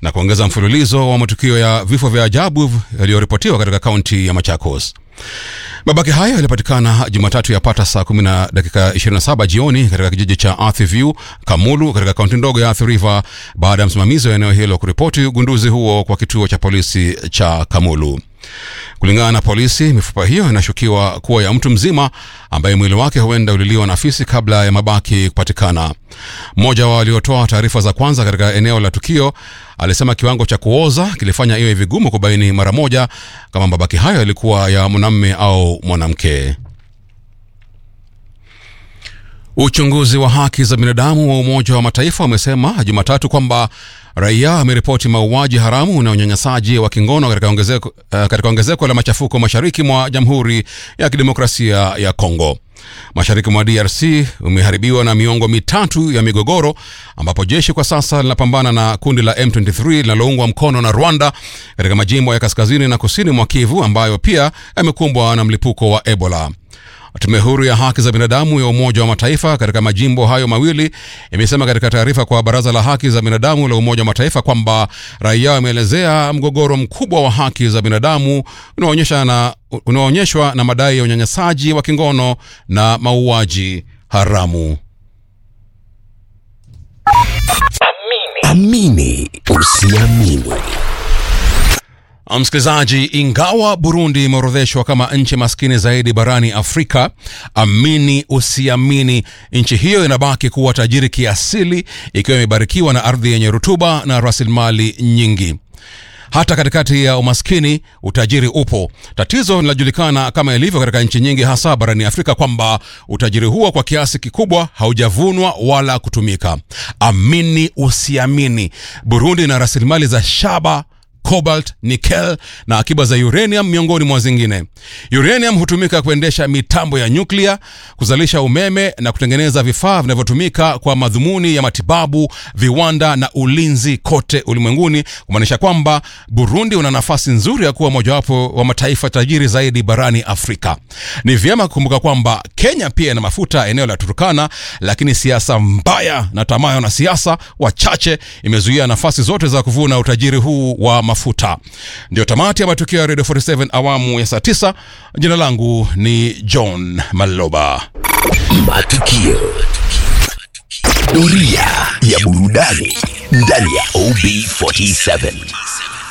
na kuongeza mfululizo wa matukio ya vifo vya ajabu yaliyoripotiwa katika kaunti ya Machakos. Mabaki hayo yalipatikana Jumatatu yapata saa 10 na dakika 27 jioni katika kijiji cha Athi View, Kamulu, katika kaunti ndogo ya Athi River, baada ya msimamizi wa eneo hilo kuripoti ugunduzi huo kwa kituo cha polisi cha Kamulu. Kulingana na polisi, mifupa hiyo inashukiwa kuwa ya mtu mzima ambaye mwili wake huenda uliliwa na fisi kabla ya mabaki kupatikana. Mmoja wa waliotoa taarifa za kwanza katika eneo la tukio alisema kiwango cha kuoza kilifanya iwe vigumu kubaini mara moja kama mabaki hayo yalikuwa ya mwanamume au mwanamke. Uchunguzi wa haki za binadamu wa Umoja wa Mataifa umesema Jumatatu kwamba raia wameripoti mauaji haramu na unyanyasaji wa kingono katika ongezeko, uh, katika ongezeko la machafuko mashariki mwa Jamhuri ya Kidemokrasia ya Kongo. Mashariki mwa DRC umeharibiwa na miongo mitatu ya migogoro ambapo jeshi kwa sasa linapambana na kundi la M23 linaloungwa mkono na Rwanda katika majimbo ya kaskazini na kusini mwa Kivu ambayo pia yamekumbwa na mlipuko wa Ebola. Tume huru ya haki za binadamu ya Umoja wa Mataifa katika majimbo hayo mawili imesema katika taarifa kwa Baraza la Haki za Binadamu la Umoja wa Mataifa kwamba raia wameelezea mgogoro mkubwa wa haki za binadamu unaoonyeshwa na, unaoonyeshwa na madai ya unyanyasaji wa kingono na mauaji haramu. Amini usiamini. Msikilizaji, ingawa Burundi imeorodheshwa kama nchi maskini zaidi barani Afrika, amini usiamini, nchi hiyo inabaki kuwa tajiri kiasili, ikiwa imebarikiwa na ardhi yenye rutuba na rasilimali nyingi. Hata katikati ya umaskini utajiri upo. Tatizo linajulikana kama ilivyo katika nchi nyingi, hasa barani Afrika, kwamba utajiri huo kwa kiasi kikubwa haujavunwa wala kutumika. Amini usiamini, Burundi ina rasilimali za shaba cobalt, nickel na akiba za uranium miongoni mwa zingine. Uranium hutumika kuendesha mitambo ya nyuklia, kuzalisha umeme na kutengeneza vifaa vinavyotumika kwa madhumuni ya matibabu, viwanda na ulinzi kote ulimwenguni, kumaanisha kwamba Burundi una nafasi nzuri ya kuwa mojawapo wa mataifa tajiri zaidi barani Afrika. Ni vyema kukumbuka kwamba Kenya pia ina mafuta eneo la Turkana, lakini siasa mbaya na tamaa ya wanasiasa wachache imezuia nafasi zote za kuvuna utajiri huu wa mafuta. Ndio tamati ya matukio ya Radio 47 awamu ya saa 9. Jina langu ni John Maloba. Matukio. Doria ya burudani ndani ya OB47.